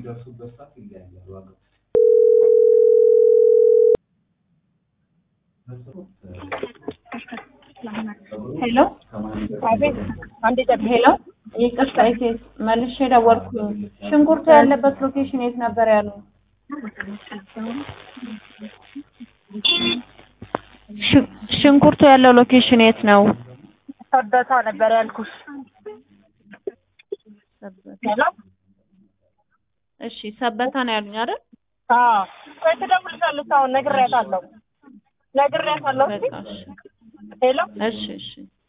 የሚደርሱበት ሰዓት ይለያያል ዋጋው። ሄሎ አቤት አንዴ ጠብቂ። ሄሎ፣ ይቅርታ ኢቴስ መልሼ ደወልኩ። ሽንኩርቱ ያለበት ሎኬሽን የት ነበር ያሉ? ሽ- ሽንኩርቱ ያለው ሎኬሽን የት ነው? ሰበታ ነበር ያልኩሽ። ሄሎ እሺ፣ ሰበታ ነው ያሉኝ አይደል? አዎ ቆይ ትደውልልሻለች። አሁን ነግሬያታለሁ ነግሬያታለሁ። በቃ እሺ፣ ሄሎ እሺ፣ እሺ።